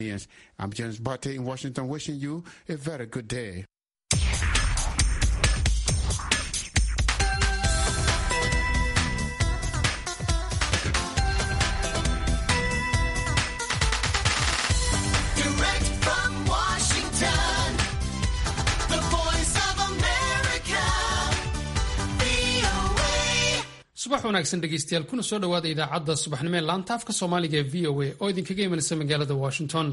I'm James Barty in Washington wishing you a very good day. Direct from Washington, the voice of America, VOA. subax wanaagsan dhegeystayaal kuna soo dhowaada idaacadda subaxnimo ee laanta afka soomaaliga ee v o a oo idinkaga imanaysa magaalada washington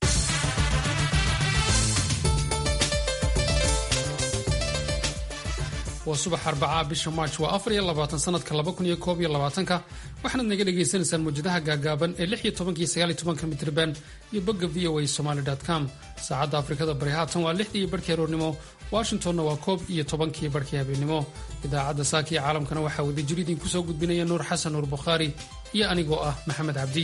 waa subax arbacaa bisha march waa afar iyo labaatan sanadka laba kun iyo koob iyo labaatanka waxaanaad naga dhagaysanaysaan muwjadaha gaagaaban ee lix iyo tobanka iyo sagaal iyo tobanka mitrban iyo bogga v o a somaly com saacadda afrikada bari haatan waa lixdii iyo barhkii aroornimo washingtonna waa koob iyo tobankii barhkii habeenimo idaacadda saaka iyo caalamkana waxaa wadajir idinku soo gudbinaya nuur xasan nuur bukhaari iyo anigoo ah maxamed cabdi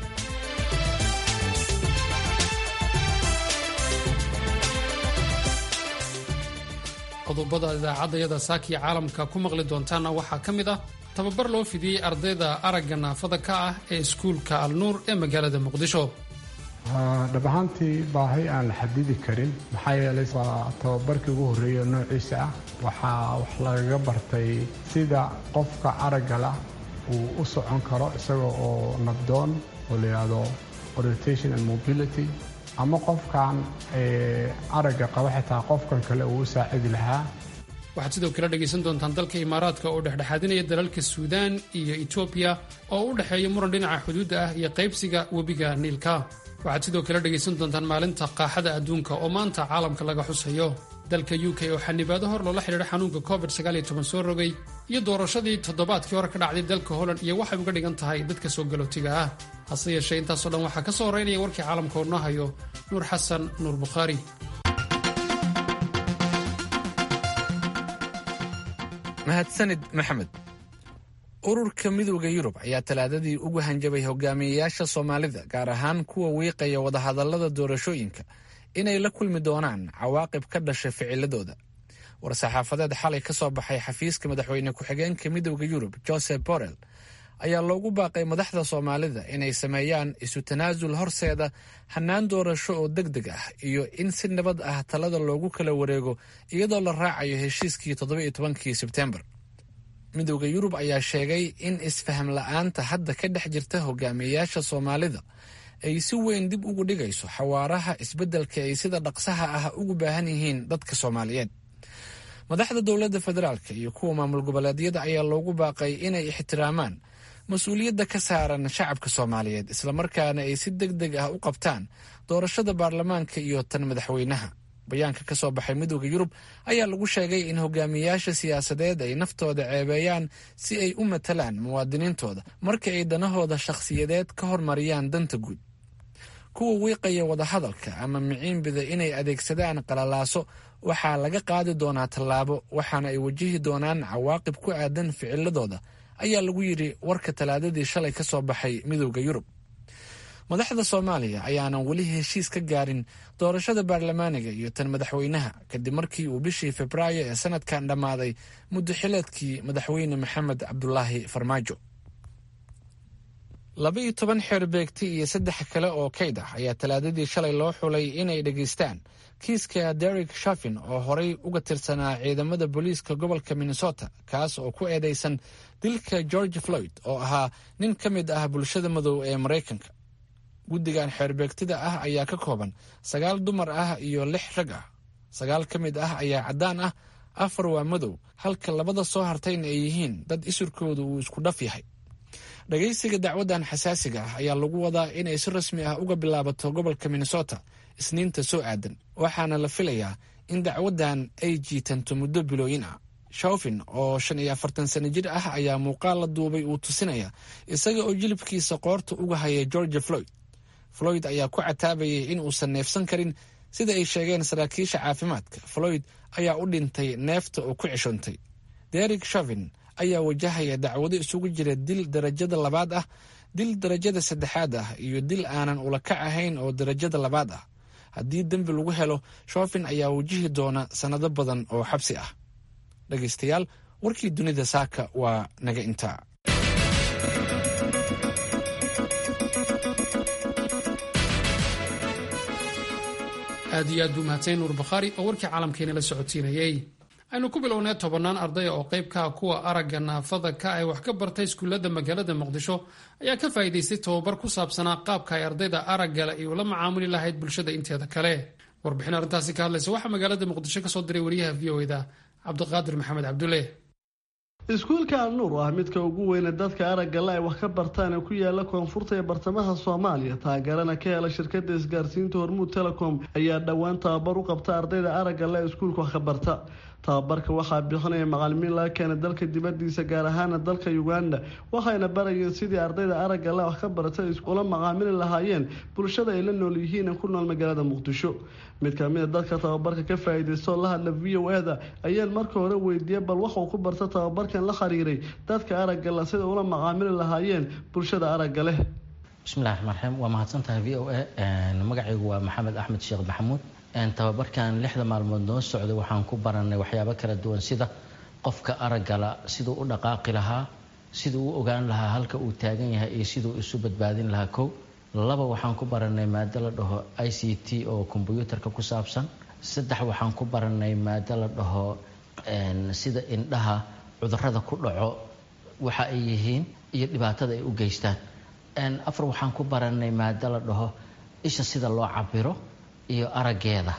qodobada idaacaddayada saakiya caalamka ku maqli doontaana waxaa ka mid ah tababar loo fidiyey ardayda aragga naafada ka ah ee iskuulka alnuur ee magaalada muqdisho dhab ahaantii baahi aan la xadidi karin maxaa yeelay waa tababarkii ugu horreeyay oo noociisa ah waxaa wax lagaga bartay sida qofka aragga lah uu u socon karo isaga oo nabdoon oo la yidhaahdo orientation and mobility ama qofkan ee, aragga qaba xitaa qofkan kale uu u saacidi lahaa waxaad sidoo kale dhegaysan doontaan dalka imaaraadka oo dhexdhexaadinaya dalalka suudaan iyo etoobiya oo u dhexeeya muran dhinaca xuduudda ah iyo qaybsiga webiga niilka waxaad sidoo kale dhegaysan doontaan maalinta qaaxada adduunka oo maanta caalamka laga xusayo dalka u k oo xanibaado hor loola xidhiidha xanuunka covid soo rogay iyo doorashadii toddobaadkii hore ka dhacday dalka holland iyo waxay uga dhigan tahay dadka soo galootiga ah hase yeeshee intaasoo dhan waxaa ka soo horeynaya warkii caalamka oo noo hayo nuur xasan nuur bukhaari mahadsanid maxamed ururka midowda yurub ayaa talaadadii ugu hanjabay hogaamiyeyaasha soomaalida gaar ahaan kuwa wiiqaya wadahadallada doorashooyinka inay la kulmi doonaan cawaaqib ka dhasha ficiladooda war-saxaafadeed xalay ka soo baxay xafiiska madaxweyne ku-xigeenka midowda yurub joseph borrell ayaa loogu baaqay madaxda soomaalida inay sameeyaan isu tanaasul horseeda hannaan doorasho oo deg deg ah iyo in si nabad ah talada loogu kala wareego iyadoo la raacayo heshiiskii toddoba-iyo tobankii sebtembar midowda yurub ayaa sheegay in isfaham la-aanta hadda ka dhex jirta hogaamiyeyaasha soomaalida ay si weyn dib ugu dhigayso xawaaraha isbeddelka ay sida dhaqsaha ah ugu baahan yihiin dadka soomaaliyeed madaxda dowladda federaalk iyo kuwa maamul goboleedyada ayaa loogu baaqay inay ixtiraamaan mas-uuliyadda ka saaran shacabka soomaaliyeed islamarkaana ay si deg deg ah u qabtaan doorashada baarlamaanka iyo tan madaxweynaha bayaanka ka soo baxay midowda yurub ayaa lagu sheegay in hogaamiyeyaasha siyaasadeed ay naftooda ceebeeyaan si ay u matalaan muwaadiniintooda marka ay danahooda shakhsiyadeed ka hormariyaan danta guud kuwa wiiqaya wadahadalka ama miciinbida inay adeegsadaan qalalaaso waxaa laga qaadi doonaa tallaabo waxaana ay wajihi doonaan cawaaqib ku aadan ficiladooda ayaa lagu yidhi warka talaadadii shalay ka soo baxay midowda yurub madaxda soomaaliya ayaanan weli heshiis ka gaarin doorashada baarlamaaniga iyo tan madaxweynaha kadib markii uu bishii febraayo ee sanadkan dhammaaday muddo xileedkii madaxweyne maxamed cabdulaahi farmaajo laba iyo toban xeer beegti iyo saddex kale oo kayd ah ayaa talaadadii shalay loo xulay inay dhegaystaan kiiska derek shafin oo horey uga tirsanaa ciidamada booliiska gobolka minnesota kaas oo ku eedeysan dilka george floyd oo ahaa nin ka mid ah bulshada madow ee maraykanka guddigan xeerbeegtida ah ayaa ka kooban sagaal dumar ah iyo lix rag ah sagaal ka mid ah ayaa caddaan ah afar waa madow halka labada soo hartayna ay yihiin dad isurkooda uu isku dhaf yahay dhagaysiga dacwaddan xasaasiga ah ayaa lagu wadaa inay si rasmi ah uga bilaabato gobolka minnesota isniinta soo aadan waxaana la filayaa in dacwaddan ay jiitanto muddo bilooyin ah shawfin oo shan iyo afartan sano jir ah ayaa muuqaal la duubay uu tusinaya isaga oo jilibkiisa qoorta uga haya george floyd floyd ayaa ku cataabayay in uusan neefsan karin sida ay sheegeen saraakiisha caafimaadka floyd ayaa u dhintay neefta oo ku ceshoontay derek shavin ayaa wajahaya dacwado isugu jira dil darajada labaad ah dil darajada saddexaad ah iyo dil aanan ulakac ahayn oo darajada labaad ah haddii dembi lagu helo shofin ayaa wajihi doona sannado badan oo xabsi ah dhegaystayaal warkii dunida saaka waa naga intaa aad iyo aad buu mahadsan nuur bakhaari oo warkii caalamkeena la socodsiinayey aynu ku bilownay tobannaan ardaya oo qayb ka ah kuwa aragga naafada ka ay wax ka bartay iskuullada magaalada muqdisho ayaa ka faa'iidaystay tababar ku saabsanaa qaabka ay ardayda araggale ay ula macaamuli lahayd bulshada inteeda kale warbixin arrintaasi ka hadlaysa waxaa magaalada muqdisho ka soo diray wariyaha v o eda cabdiqaadir maxamed cabdulle iskuulka alnuur oo ah midka ugu weyne dadka araggale ay wax ka bartaan ee ku yaala koonfurta ee bartamaha soomaaliya taageerana ka hela shirkada isgaarsiinta hormuud telecom ayaa dhowaan tababar u qabta ardayda araggale ee iskuulka wax ka barta tababarka waxaa bixinaya macalimiin laga keena dalka dibadiisa gaar ahaana dalka uganda waxayna barayeen sidii ardayda araggale wax ka barata ula macaamili lahaayeen bulshada ay la nool yihiin ee ku nool magaalada muqdisho mid kamida dadka tababarka ka faa-iideystoo la hadla v o eda ayaan marka hore weydiiyey bal waxuu ku barta tababarkan la xiriiray dadka araggale sida ula macaamili lahaayeen bulshada aragga leh bismillahi raxmaan raxiim waa mahadsantahay v o a magacaygu waa maxamed axmed sheekh maxamuud tababarkan lixda maalmood noo socday waxaan ku baranay waxyaabo kala duwan sida qofka araggala siduu u dhaqaaqi lahaa siduu u ogaan lahaa halka uu taagan yahay iyo siduu isu badbaadin lahaa kow laba waxaan ku baranay maado la dhaho i c t oo kombyuutarka ku saabsan saddex waxaan ku baranay maado la dhaho sida indhaha cudurada ku dhaco waxa ay yihiin iyo dhibaatada ay u geystaan afar waxaan ku baranay maado la dhaho isha sida loo cabiro iyo araggeeda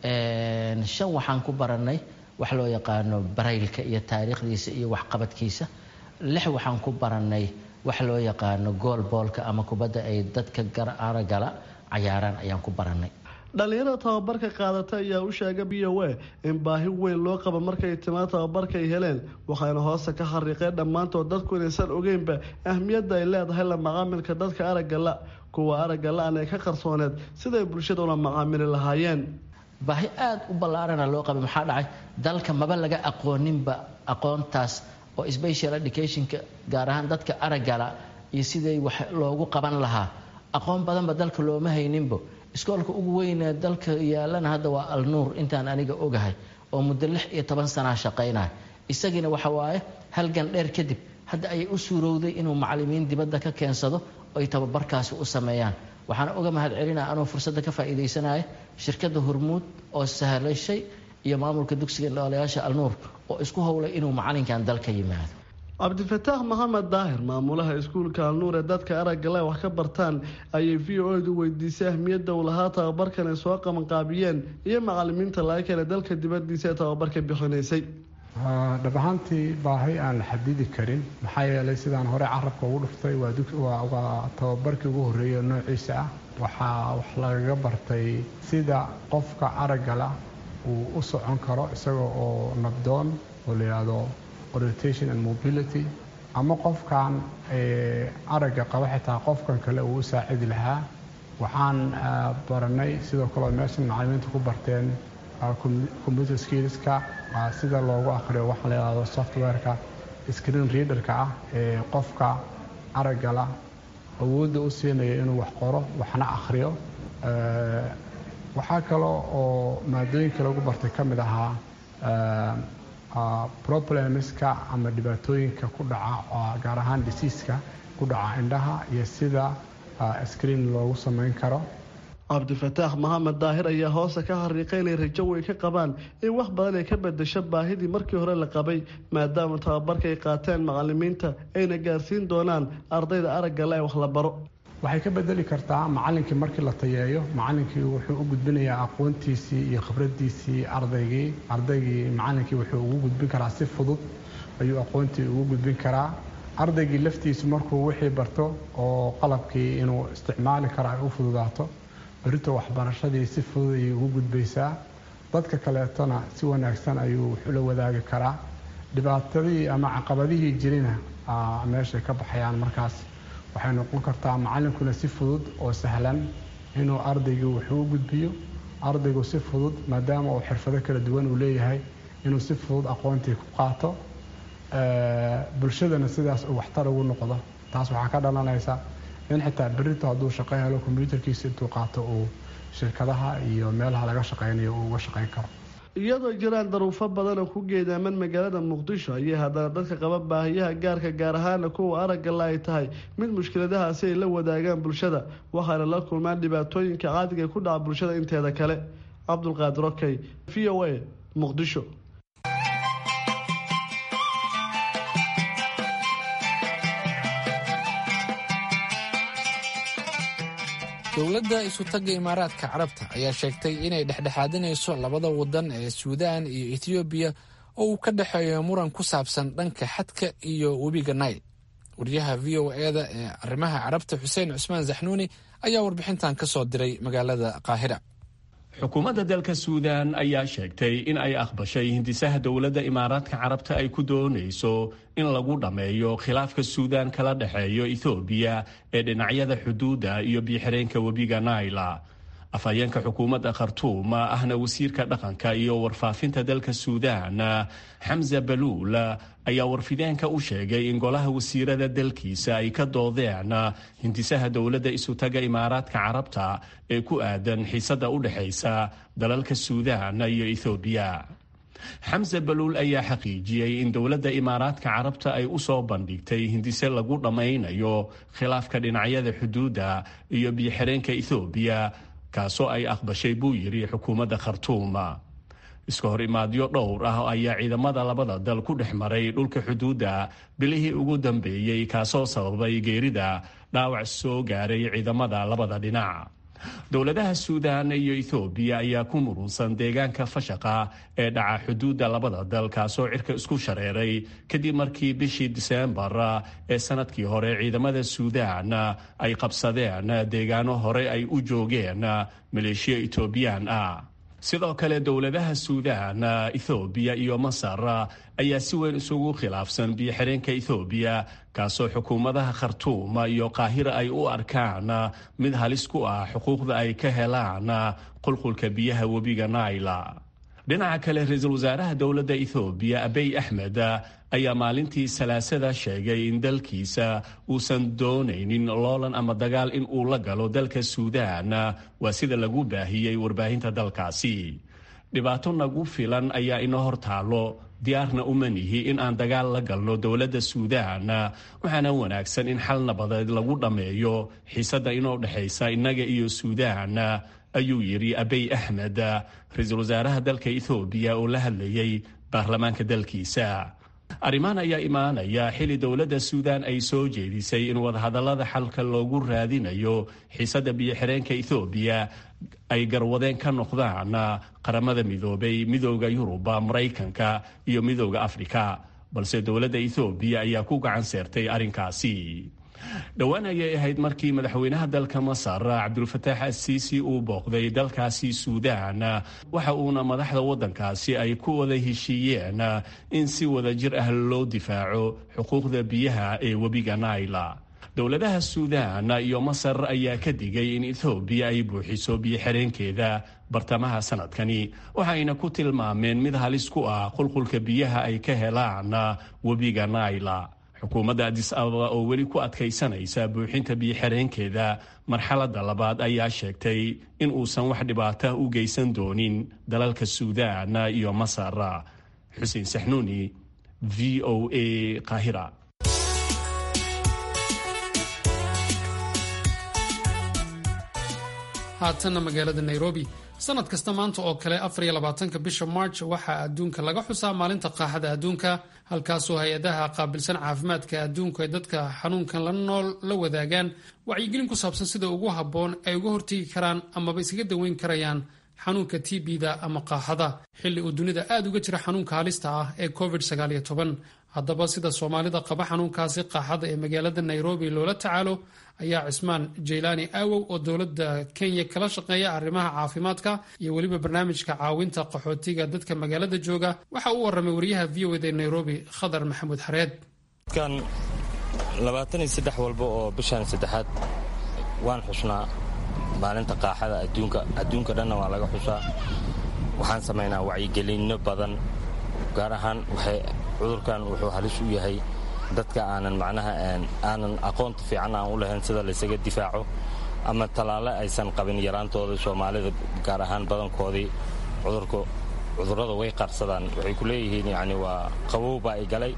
shan waxaan ku baranay wax loo yaqaano baraylka iyo taariikhdiisa iyo waxqabadkiisa lix waxaan ku baranay wax loo yaqaano goolboolka ama kubadda ay dadka araggala cayaaraan ayaan ku baranay dhalinyarada tababarka qaadata ayaa u sheegay b o a in baahi weyn loo qabo markay timaa tababarka ay heleen waxayna hoosta ka xariiqeen dhammaantood dadku inaysan ogeynba ahmiyadda ay leedahay la macaamilka dadka araggala kuwa aragga la-an ee ka qarsooneed siday bulshada ula macaamili lahaayeen baahi aada u ballaarana loo qabay maxaa dhacay dalka maba laga aqooninba aqoontaas oo special educationka gaar ahaan dadka araggala iyo siday wax loogu qaban lahaa aqoon badanba dalka looma hayninbo iskoolka ugu weynee dalka yaalana hadda waa alnuur intaan aniga ogahay oo muddo lix iyo toban sanaa shaqaynaya isagiina waxa waaye halgan dheer kadib hadda ayay u suurowday inuu macalimiin dibadda ka keensado ay tababarkaasi u sameeyaan waxaana uga mahad celinaa anuu fursadda ka faa'iidaysanaya shirkadda hormuud oo sahlashay iyo maamulka dugsiga indhoolayaasha alnuur oo isku howlay inuu macalinkan dalka yimaado cabdifataax maxamed daahir maamulaha iskuulka alnuur ee dadka araggale wax ka bartaan ayay v o edu weydiisay ahmiyadda uu lahaa tababarkan ay soo qabanqaabiyeen iyo macalimiinta laga keenay dalka dibadiisa ee tababarka bixinaysay dhab ahaantii baahi aan la xadidi karin maxaa yeelay sidaan hore carabka ugu dhuftay waa tababarkii ugu horreeyay noociisa ah waxaa wax lagaga bartay sida qofka araggala uu u socon karo isaga oo nabdoon oo la yidhaahdo orientation and mobility ama qofkan aragga qaba xitaa qofkan kale uu u saacidi lahaa waxaan baranay sidoo kale meeshan macalimiinta ku barteen computer skillska sida loogu akhriyo waxaa la yidhahdo softwareka screen readerka ah ee qofka araggala awoodda u siinaya inuu wax qoro waxna akhriyo waxaa kaloo oo maadooyinka lagu bartay ka mid ahaa problemska ama dhibaatooyinka ku dhaca gaar ahaan disiiska ku dhaca indhaha iyo sida screen loogu samayn karo cabdifataax maxamed daahir ayaa hoosta ka xariiqay inay rajo way ka qabaan in wax badan ay ka bedesho baahidii markii hore la qabay maadaama tababarka ay qaateen macalimiinta ayna gaarsiin doonaan ardayda araggale ee wax la baro waxay ka bedeli kartaa macalinkii markii la tayeeyo macalinkii wuxuu u gudbinayaa aqoontiisii iyo khibradiisii ardaygii ardaygii macalinkii wuxuu ugu gudbin karaa si fudud ayuu aqoontii ugu gudbin karaa ardaygii laftiisu markuu wixii barto oo qalabkii inuu isticmaali karo ay u fududaato berito waxbarashadii si fudud ayay ugu gudbaysaa dadka kaleetona si wanaagsan ayuu wuxuu la wadaagi karaa dhibaatadii ama caqabadihii jirina meeshay ka baxayaan markaas waxay noqon kartaa macalinkuna si fudud oo sahlan inuu ardaygii wuxuu u gudbiyo ardaygu si fudud maadaama uu xirfado kala duwan uu leeyahay inuu si fudud aqoontii ku qaato bulshadana sidaas uu waxtar ugu noqdo taas waxaa ka dhalanaysa in xitaa berito hadduu shaqo helo kombyuutarkiisa intuu qaato uu shirkadaha iyo meelaha laga shaqaynayo uu uga shaqayn karo iyadoo jiraan daruufo badanoo ku geedaaman magaalada muqdisho ayay haddana dadka qaba baahiyaha gaarka gaar ahaana kuwa araggala ay tahay mid mushkiladahaasi ay la wadaagaan bulshada waxaana la kulmaan dhibaatooyinka caadiga ku dhaca bulshada inteeda kale cabdulqaadir okey v o a muqdisho dowladda isutagga imaaraadka carabta ayaa sheegtay inay dhexdhexaadinayso labada wadan ee suudaan iyo ethoobiya oo uu ka dhexeeyo muran ku saabsan dhanka xadka iyo webiga nail wariyaha v o eda ee arrimaha carabta xuseen cusmaan zaxnuuni ayaa warbixintan ka soo diray magaalada qaahira xukuumadda dalka suudaan ayaa sheegtay in ay aqbashay hindisaha dowladda imaaraadka carabta ay ku doonayso in lagu dhammeeyo khilaafka suudaan kala dhexeeyo ethoobiya ee dhinacyada xuduudda iyo biixireenka webiga naila afhayeenka xukuumadda khartuum ahna wasiirka dhaqanka iyo warfaafinta dalka suudaan xamza baluul ayaa warfideenka u sheegay in golaha wasiirada dalkiisa ay ka doodeen hindisaha dowladda isutaga imaaraadka carabta ee ku aadan xiisadda u dhexaysa dalalka suudaan iyo ethoobiya xamse baluul ayaa xaqiijiyey in dowladda imaaraadka carabta ay u soo bandhigtay hindise lagu dhammaynayo khilaafka dhinacyada xuduudda iyo biyoxireenka ethoobiya kaasoo ay aqbashay buu yidhi xukuumadda khartuum iska hor imaadyo dhowr ah ayaa ciidamada labada dal ku dhex maray dhulka xuduudda bilihii ugu dambeeyey kaasoo sababay geerida dhaawac soo gaaray ciidamada labada dhinac dowladaha suudaan iyo ethoobiya ayaa ku murunsan deegaanka fashaqa ee dhaca xuduudda labada dal kaasoo cirka isku shareeray kadib markii bishii diseembar ee sanadkii hore ciidamada suudaan ay qabsadeen deegaano hore ay u joogeen maleeshiya etoobiyaan ah sidoo kale dowladaha suudaan ethoobiya iyo masar ayaa si weyn isugu khilaafsan biyoxireenka ethoobiya kaasoo xukuumadaha khartuum iyo qaahira ay u arkaan mid halis ku ah xuquuqda ay ka helaan qulqulka biyaha webiga naila dhinaca kale ra-iisul wasaaraha dowladda ethoobiya abiy axmed ayaa maalintii salaasada sheegay in dalkiisa uusan doonaynin loolan ama dagaal in uu la galo dalka suudaan waa sida lagu baahiyey warbaahinta dalkaasi dhibaato nagu filan ayaa inoo hor taalo diyaarna uma nihi in aan dagaal la galno dowladda suudaan waxaana wanaagsan in xal nabadeed lagu dhammeeyo xiisadda inoo dhexaysa innaga iyo suudaan ayuu yidhi abiy axmed ra-iisul wasaaraha dalka ethoobiya oo la hadlayay baarlamaanka dalkiisa arrimahan ayaa imaanaya xili dowladda suudaan ay soo jeedisay in wadahadallada xalka loogu raadinayo xiisadda biyoxireenka ethoobiya ay garwadeen ka noqdaan qaramada midoobay midooda yuruba maraykanka iyo midooda afrika balse dowladda ethoobiya ayaa ku gacan seertay arrinkaasi dhowaan ayay ahayd markii madaxweynaha dalka masar cabdulfataax asiisi uu booqday dalkaasi suudaan waxa uuna madaxda waddankaasi ay ku wada heshiiyeen in si wada jir ah loo difaaco xuquuqda biyaha ee webiga naila dowladaha suudaan iyo masar ayaa ka digay in ethoobiya ay buuxiso biyoxireenkeeda bartamaha sanadkani waxayna ku tilmaameen mid halis ku ah qulqulka biyaha ay ka helaan webiga naila xukuumadda adis ababa oo weli ku adkaysanaysa buuxinta biyoxireenkeeda marxaladda labaad ayaa sheegtay in uusan wax dhibaata u geysan doonin dalalka suudaan iyo masar xuseen saxnuuni v o a qaahira haatanna magaalada nairobi sanad kasta maanta oo kale afar iyo labaatanka bisha march waxaa adduunka laga xusaa maalinta qaaxada adduunka halkaasoo hay-adaha qaabilsan caafimaadka adduunku ay dadka xanuunkan la nool la wadaagaan wacyigelin ku saabsan sida ugu habboon ay uga hortegi karaan amaba iskaga daweyn karayaan xanuunka tbda ama qaaxada xilli uu dunida aad uga jira xanuunka halista ah ee covid haddaba sida soomaalida qaba xanuunkaasi qaaxada ee magaalada nairobi loola tacaalo ayaa cismaan jaylaani aawow oo dowladda kenya kala shaqeeya arrimaha caafimaadka iyo weliba barnaamijka caawinta qaxootiga dadka magaalada jooga waxa uu waramay wariyaha v o d nairobi khadar maxamuud xareed kan labaatan iyo saddex walba oo bishan saddexaad waan xusnaa maalinta qaaxada adduunka adduunka dhanna waa laga xusaa waxaan samaynaa wacyigelinno badan gaar ahaan waxay cudurkan wuxuu halis u yahay dadka aanan macnaha aanan aqoonta fiican aan u lahayn sida laysaga difaaco ama tallaale aysan qabin yaraantooda soomaalida gaar ahaan badankoodii cudurka cudurrada way qarsadaan waxay ku leeyihiin yacni waa qabow baa i galay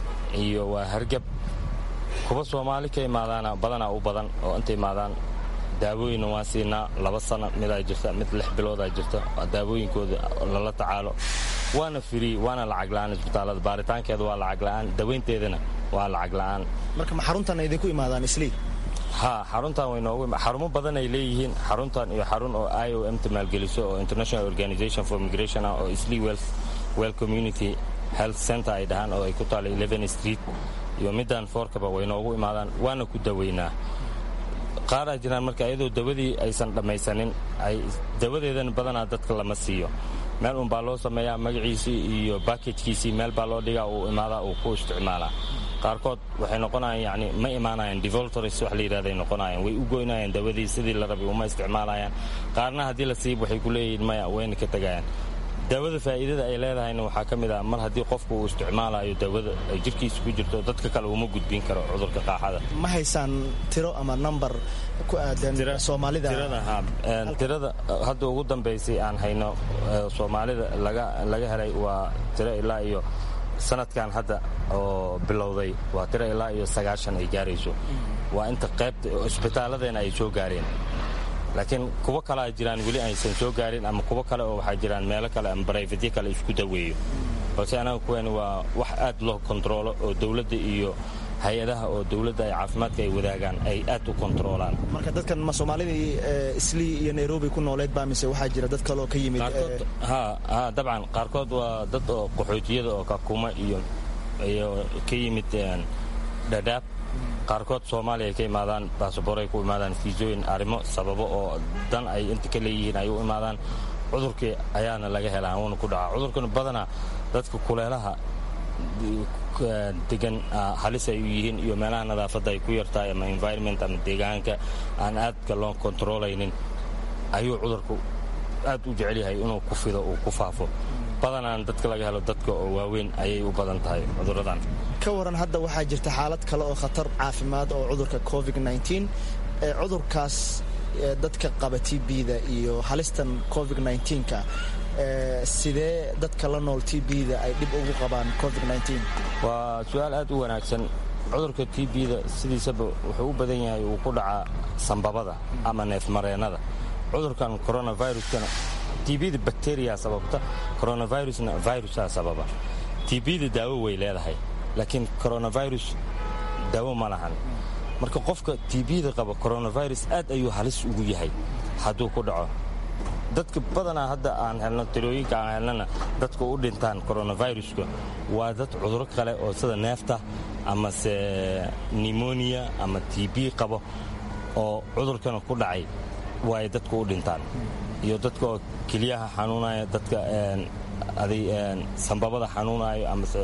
iyo waa hargab kuwa soomaali ka imaadaana badanaa u badan oo inta imaadaan daawooyinna waan siinaa laba sana midaa jirta mid lix biloodaa jirta daawooyinkooda lala tacaalo waana firi waana lacag la'aan isbitaallada baaritaankeeda waa lacag la'aan dawaynteedana waa lacag la'aan marka ma xaruntan idinku imaadaan islii ha xaruntan way noogu xarumo badan ay leeyihiin xaruntan iyo xarun oo i o m ta maalgeliso oo international organization for migration ah oo islii wealth well community health center ay dhahaan oo ay ku taalla eleven street iyo middan foorkaba way noogu imaadaan waana ku daweynaa qaaraa jiraan marka iyadoo dawadii aysan dhammaysanin ay dawadeedana badanaa dadka lama siiyo meel unbaa loo sameeyaa magaciisii iyo baakajkiisii meel baa loo dhigaa uu imaadaa uu ku isticmaalaa qaarkood waxay noqonayaan yani ma imaanayaan devoltors wax la yidhahday noqonayaan way u goynayaan dawadii sidii la rabay uma isticmaalayaan qaarna haddii la siib waxay ku leeyihiin maya wayna ka tegayaan daawada faa'iidada ay leedahayna waxaa ka mid ah mar haddii qofku uu isticmaalayo daawada ay jirkiisa ku jirto dadka kale uma gudbin karo cudurka qaaxada ma haysaan tiro ama number ku aadan soomaalida tirada ha tirada hadda ugu dambaysay aan hayno soomaalida laga laga helay waa tiro ilaa iyo sanadkan hadda oo bilowday waa tiro ilaa iyo sagaashan ay gaarayso waa inta qaybta isbitaalladeena ay soo gaareen laakiin kuwo kalea jiraan weli aysan soo gaarin ama kuwo kale oo waxaa jiraan meelo kale ama barayfadyo kale isku daweeyo balse anaga kuwani waa wax aad loo kontaroolo oo dowladda iyo hay-adaha oo dowladda ay caafimaadka ay wadaagaan ay aad u kontaroolaan marka dadkan ma soomaalidii islii iyo nairobi ku nooleed baa mise waxaa jira dad kaleoo ka yimid ha ha dabcan qaarkood waa dad oo qaxootiyada oo kakuma iyo iyo ka yimid dhadhaab qaarkood soomaaliya ay ka imaadaan baasaboray ku imaadaan fiisooyin arrimo sababo oo dan ay inta ka leeyihiin ay u imaadaan cudurkii ayaana laga helaa wuuna ku dhacaa cudurkan badanaa dadka kuleelaha degan halis ay u yihiin iyo meelaha nadaafadda ay ku yartahay ama environment ama deegaanka aan aadka loo kontarolaynin ayuu cudurku aad u jecel yahay inuu ku fido uu ku faafo badanaan dadka laga helo dadka oo waaweyn ayay u badan tahay cuduradan ka waran hadda waxaa jirta xaalad kale oo khatar caafimaad oo cudurka covid ee cudurkaas dadka qaba t b-da iyo halistan covid ka sidee dadka la nool t b-da ay dhib ugu qabaan covid waa su-aal aad u wanaagsan cudurka t b-da sidiisaba wuxuu u badan yahay uu ku dhacaa sambabada ama neefmareennada cudurkan coronaviruskana tbda bacteriya sababta coronavirusna virusaa sababa tbda daawo way leedahay laakiin coronavirus daawo ma lahan marka qofka tbda qaba coronavirus aad ayuu halis ugu yahay hadduu ku dhaco dadka badanaa hadda aan helno tirooyinka aan helnana dadka u dhintaan coronaviruska waa dad cuduro kale oo sida neefta amase nimonia ama tb qabo oo cudurkana ku dhacay waay dadku u dhintaan iyo dadka oo keliyaha xanuunaya dadka sambabada xanuunayo amase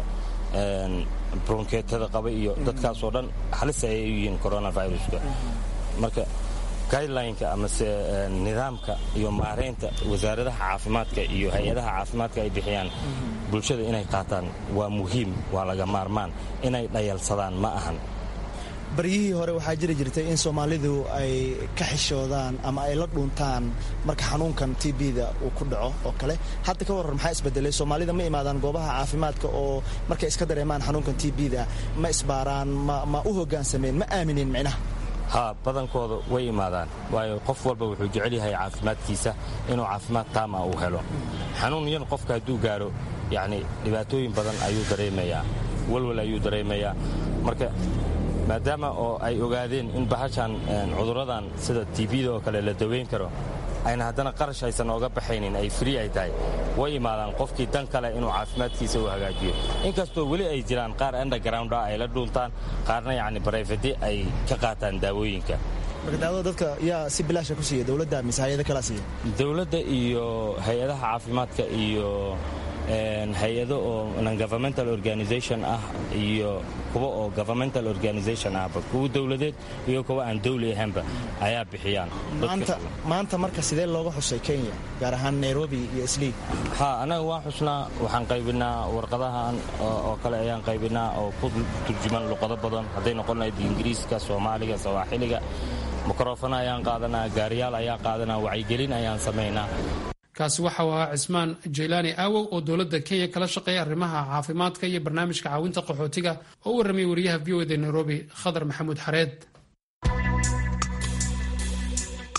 bronkeetada qaba iyo dadkaasoo dhan halis ayay u yihiin coronaviruska marka guidelineka amase nidaamka iyo maaraynta wasaaradaha caafimaadka iyo hay-adaha caafimaadka ay bixiyaan bulshada inay qaataan waa muhiim waa laga maarmaan inay dhayalsadaan ma ahan baryihii hore waxaa jiri jirtay in soomaalidu ay ka xishoodaan ama ay la dhuuntaan marka xanuunkan t b-da uu ku dhaco oo kale hadda ka warran maxaa isbedelay soomaalida ma imaadaan goobaha caafimaadka oo markay iska dareemaan xanuunkan t b-da ma isbaaraan ma u hoggaansameen ma aaminin micnaha ha badankooda way imaadaan waayo qof walba wuxuu jecel yahay caafimaadkiisa inuu caafimaad taama uu helo xanuun yan qofka hadduu gaaro yacni dhibaatooyin badan ayuu dareemayaa walwal ayuu dareemayaa marka maadaama oo ay ogaadeen in bahashan cuduradan sida tbda oo kale la daweyn karo ayna haddana qarash aysan ooga baxaynin ay free ay tahay way imaadaan qofkii dan kale inuu caafimaadkiisa u hagaajiyo inkastoo weli ay jiraan qaar underground ah ay la dhuuntaan qaarna yacni barayfadi ay ka qaataan daawooyinka marka daawada dadka yaa si bilaasha ku siiya dowladda mise hay-ada kalaa siiya dowladda iyo hay-adaha caafimaadka iyo hay-ado oo non-governmental organization ah iyo kuwa oo governmental organization ahba kuwa dowladeed iyo kuwa aan dowli ahaynba ayaa bixiyaan maanta marka sidee looga xusay kenya gaar ahaan nairobi iyo islii ha annaga waan xusnaa waxaan qaybinaa warqadahan oo kale ayaan qaybinaa oo ku turjuman luqado badan hadday noqon lahayd ingiriiska soomaaliga sawaaxiliga mikrofon ayaan qaadanaa gaariyaal ayaan qaadanaa wacyigelin ayaan samaynaa kaasi waxa uu ahaa cismaan jaylaani aawow oo dowladda kenya kala shaqeeya arrimaha caafimaadka iyo barnaamijka caawinta qaxootiga oo u warramay wariyaha v o da nairobi khadar maxamuud xareed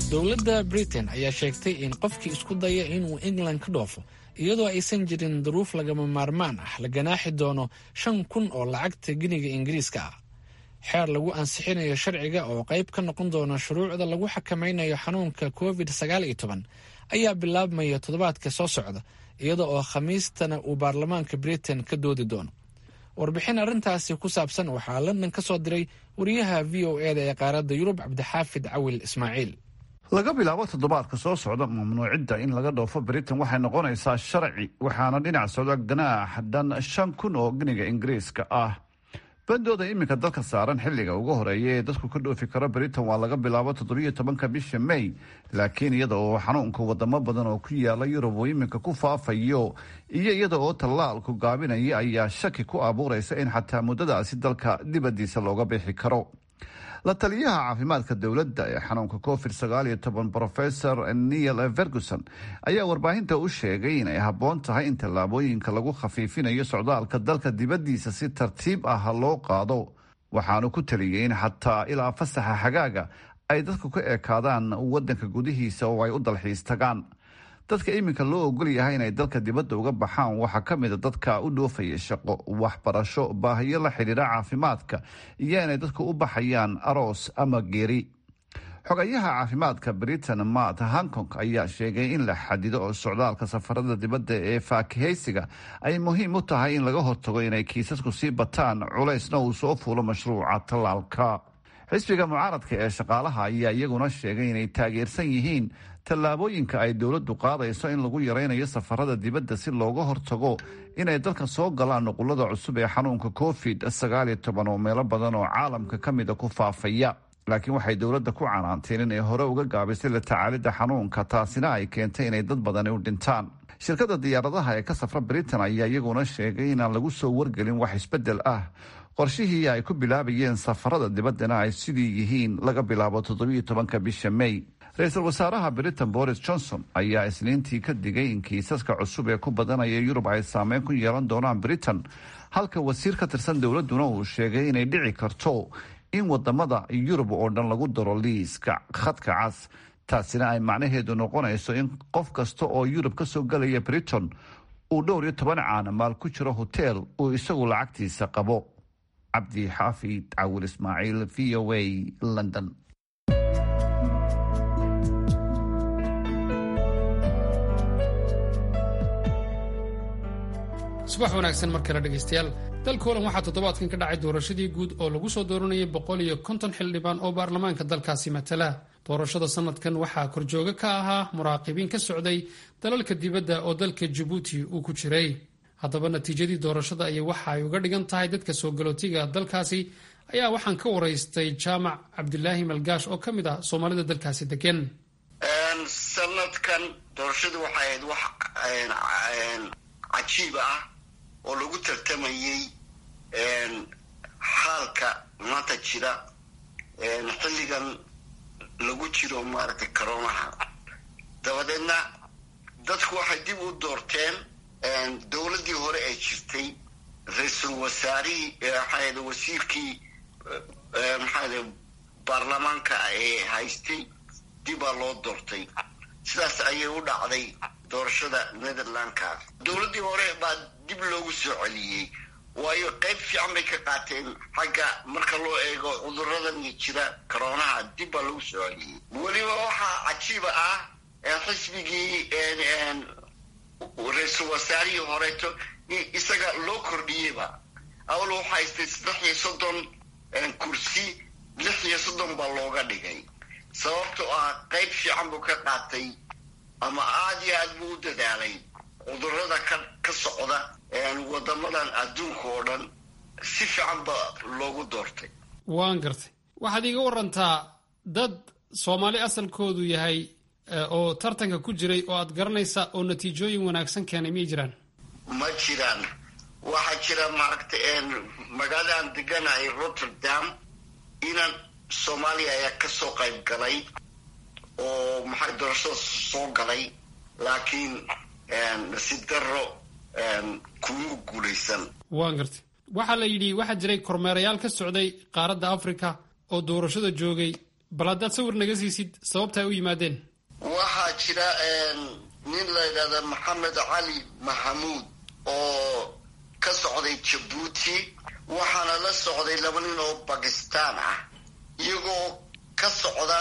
dowladda britain ayaa sheegtay in qofkii isku daya inuu england ka dhoofo iyadoo aysan jirin duruuf lagama maarmaan ah la ganaaxi doono shan kun oo lacagta giniga ingiriiska ah xeer lagu ansixinayo sharciga oo qayb ka noqon doona shuruucda lagu xakamaynayo xanuunka covid sagaal iyo toban ayaa bilaabmaya toddobaadka soo socda iyada oo khamiistana uu baarlamaanka britain ka doodi doono warbixin arrintaasi ku saabsan waxaa london ka soo diray wariyaha v o e da ee qaaradda yurub cabdixaafid cawil ismaaciil laga bilaabo toddobaadka soo socda mamnuucidda in laga dhoofo britain waxay noqonaysaa sharci waxaana dhinac socda ganaax dhan shan kun oo giniga ingiriiska ah bandooda iminka dalka saaran xilliga ugu horeeya ee dadku ka dhoofi karo britain waa laga bilaabo toddobiyo tobanka bisha may laakiin iyada oo xanuunka wadamo badan oo ku yaala yurub uu iminka ku faafayo iyo iyada oo tallaalku gaabinaya ayaa shaki ku abuuraysa in xataa muddadaasi dalka dibadiisa looga bixi karo la taliyaha caafimaadka dowladda ee xanuunka covid sagaal iyo toban professor neil ferguson ayaa warbaahinta u sheegay inay habboon tahay in tallaabooyinka lagu khafiifinayo socdaalka dalka dibaddiisa si tartiib ah loo qaado waxaanu ku taliyey in xataa ilaa fasaxa xagaaga ay dadku ka ekaadaan wadanka gudihiisa oo ay u dalxiis tagaan dadka iminka loo ogol yahay inay dalka dibadda uga baxaan waxaa ka mida dadka u dhoofaya shaqo waxbarasho baahiyo la xidhiidha caafimaadka iyo inay dadku u baxayaan aroos ama geeri xogayaha caafimaadka britain matt hankong ayaa sheegay in la xadido oo socdaalka safarada dibadda ee faakihaysiga ay muhiim u tahay in laga hortago inay kiisasku sii bataan culaysna uu soo fuulo mashruuca tallaalka xisbiga mucaaradka ee shaqaalaha ayaa iyaguna sheegay inay taageersan yihiin tallaabooyinka ay dowladdu qaadayso in lagu yaraynayo safarada dibadda si looga hortago inay dalka soo galaan nuqulada cusub ee xanuunka covid sagaal iyo toban oo meelo badan oo caalamka ka mida ku faafaya laakiin waxay dowladda ku canaanteen inay hore uga gaabisay la tacaalidda xanuunka taasina ay keentay inay dad badani u dhintaan shirkadda diyaaradaha ee ka safra britain ayaa iyaguna sheegay inaan lagu soo wargelin wax isbeddel ah qorshihii ay ku bilaabayeen safarada dibaddana ay sidii yihiin laga bilaabo toddobiyo tobanka bisha may ra-iisul wasaaraha britain boris johnson ayaa isniintii ka digay in kiisaska cusub ee ku badanaya yurub ay saameyn ku yeelan doonaan britain halka wasiir ka tirsan dowladduna uu sheegay inay dhici karto in wadamada yurub oo dhan lagu daro liiska khadka cas taasina ay macnaheedu noqonayso in qof kasta oo yurub ka soo galaya britain uu dhowr iyo toban caanamaal ku jiro hoteel uu isagu lacagtiisa qabo cabdi xaafid cawil ismaaciil v o a london subax wanaagsan mar kale dhegaystayaal dalka holan waxaa toddobaadkan ka dhacay doorashadii guud oo lagu soo dooranayay boqol iyo konton xildhibaan oo baarlamaanka dalkaasi matala doorashada sanadkan waxaa korjooga ka ahaa muraaqibiin ka socday dalalka dibadda oo dalka jabuuti uu ku jiray haddaba natiijadii doorashada ayay waxa ay uga dhigan tahay dadka soo galootiga dalkaasi ayaa waxaan ka waraystay jaamac cabdilaahi malgaash oo ka mid ah soomaalida dalkaasi degan sanadkan doorashadu waxay ahayd wax cajiib ah oo lagu tartamayey xaalka maanta jira xilligan lagu jiro maaragtay coronaha dabadeedna dadku waxay dib u doorteen dowladdii hore ee jirtay ra-iisul wasaarihii maxaa wasiirkii maxaa baarlamaanka ee haystay dibaa loo doortay sidaas ayay u dhacday doorashada netherlandka dowladdii hore baa dib loogu soo celiyey waayo qayb fiican bay ka qaateen xagga marka loo eego cuduradan jira coronaha dib baa lagu soo celiyey weliba waxaa cajiiba ah xisbigii ra-iisul wasaarihii horeeto isaga loo kordhiyeyba awal waxa haystay saddex iyo soddon kursi lix iyo soddon baa looga dhigay sababtoo ah qayb fiican buu ka qaatay ama aada iyo aad buu u dadaalay cudurada ka ka socda wadamadan adduunka oo dhan si fiican ba loogu doortay waan gartay waxaad iiga warantaa dad soomaali asalkoodu yahay oo tartanka ku jiray oo aad garanaysa oo natiijooyin wanaagsan keenay miyay jiraan ma jiraan waxaa jira maaragta magaaladan deganahay rotterdam inan soomaaliya ayaa ka soo qayb galay oo maxay doorashada soo galay laakiin nasiib darro kuma guulaysan waan gartay waxaa la yidhi waxaa jiray kormeerayaal ka socday qaaradda africa oo doorashada joogay bal haddaad sawir naga siisid sababta ay u yimaadeen waxaa jira nin la yidhahda maxamed cali maxamuud oo ka socday jabuuti waxaana la socday laba nin oo bakistan ah iyagoo ka socda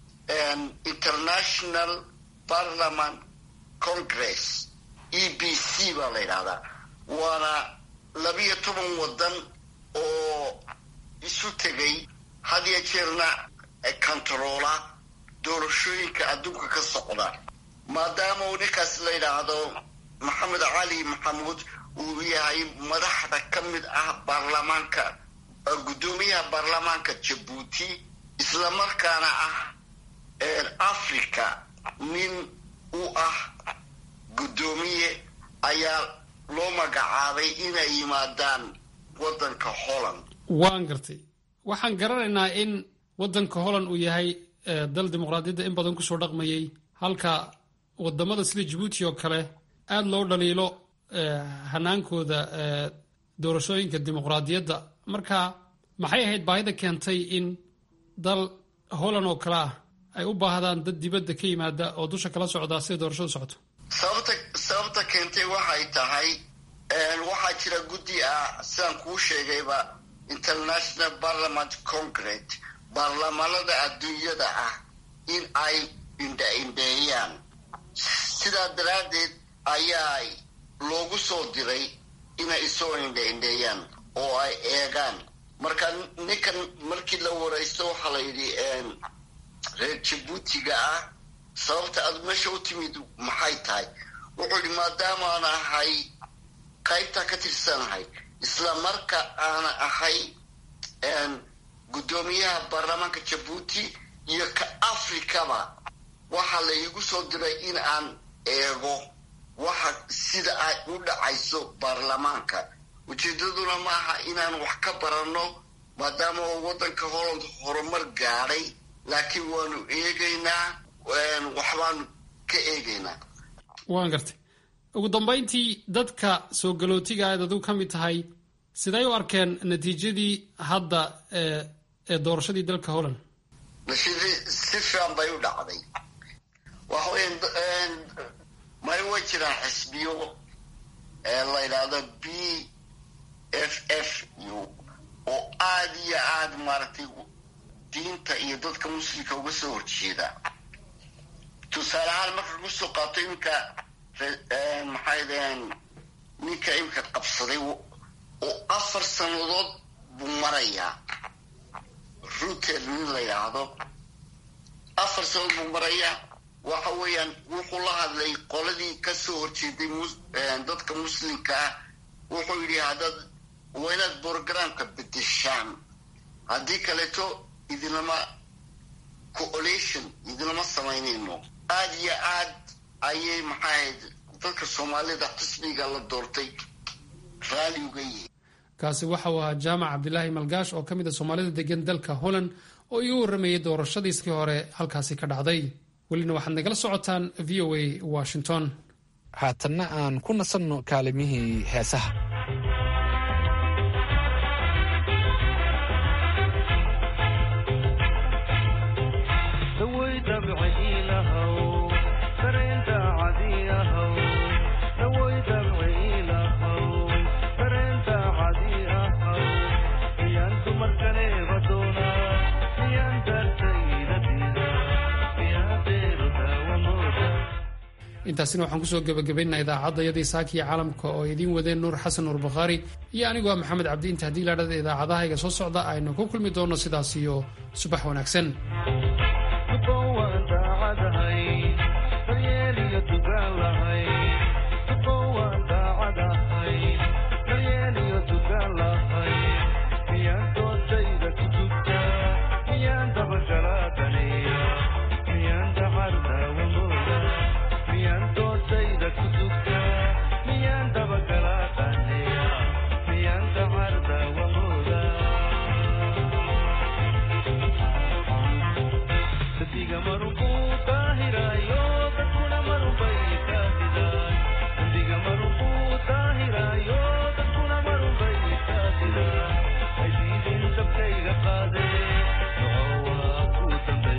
international parliament congress e b c baa la yidhahdaa waana labiyo toban waddan oo isu tegay had iyo jeerna controola doorashooyinka adduunka ka socda maadaama uu ninkaas la yidhaahdo maxamed cali maxamuud uu yahay madaxda ka mid ah baarlamaanka guddoomiyaha baarlamaanka jabuuti islamarkaana ah africa nin u ah guddoomiye ayaa loo magacaabay inay yimaadaan waddanka holland waan gartay waxaan garanaynaa in waddanka holland uu yahay dal dimuqraadiyadda in badan kusoo dhaqmayay halka wadamada sida jabuuti oo kale aada loo dhaliilo hanaankooda doorashooyinka dimuqraadiyadda marka maxay ahayd baahida keentay in dal holland oo kale ah ay u baahdaan dad dibadda ka yimaada oo dusha kala socdaa sida doorashadu socoto sababta sababta keentay waxay tahay waxaa jira guddi ah sidaan kuu sheegayba international parliament congress baarlamaanada adduunyada ah in ay indha-indheeyaan sidaa daraaddeed ayaa loogu soo diray inay isoo indha-indheeyaan oo ay eegaan marka ninkan markii la waraysto waxaa la yidhi reer jabuutiga ah sababta aad meesha u timid maxay tahay wuxuu yidhi maadaama aan ahay qaybta ka tirsanahay isla marka aana ahay guddoomiyaha baarlamaanka jabuuti iyo ka afrikaba waxaa la iigu soo diray in aan eego waxa sida ay u dhacayso baarlamaanka ujeedaduna ma aha inaan wax ka baranno maadaama oo waddanka holland horumar gaadhay laakiin waanu eegaynaa waxbaanu ka eegaynaa waan gartay ugu dambayntii dadka soo galootiga aad adigu ka mid tahay siday u arkeen natiijadii hadda ee doorashadii dalka holland natiijadii si fiican bay u dhacday waxa weya may way jiraan xisbiyo la yidhaahdo b f f u oo aada iyo aada maaragtay diinta iyo dadka muslimka uga soo horjeeda tusaale ahaan marka lagu soo qaato iminka maxay daheen ninka iminka qabsaday oo afar sannadood buu marayaa ruter nin la yidhaahdo afar sannadood buu marayaa waxa weeyaan wuxuu la hadlay qoladii kasoo horjeeday dadka muslimka ah wuxuu yidhi haddaad waa inaad borogramka bedeshaan haddii kaleeto idinlama coalition idinlama samaynayno aada iyo aad ayay maxaa ahayd dadka soomaalida xisbiga la doortay raali uga yihiin kaasi waxa uu ahaa jaamac cabdilaahi malgaash oo ka mid a soomaalida degan dalka holland oo igu warramayay doorashadiiskii hore halkaasi ka dhacday welina waxaad nagala socotaan v o a washington haatanna aan ku nasanno kaalimihii heesaha intaasina waxaan kusoo gebagabaynaa idaacadayadii saakiya caalamka oo idiin wadeen nuur xasan nuur bakhaari iyo anigoo maxamed cabdi inta haddii laadhada idaacadahayga soo socda aynu ku kulmi doonno sidaas iyo subax wanaagsan Diga, mano,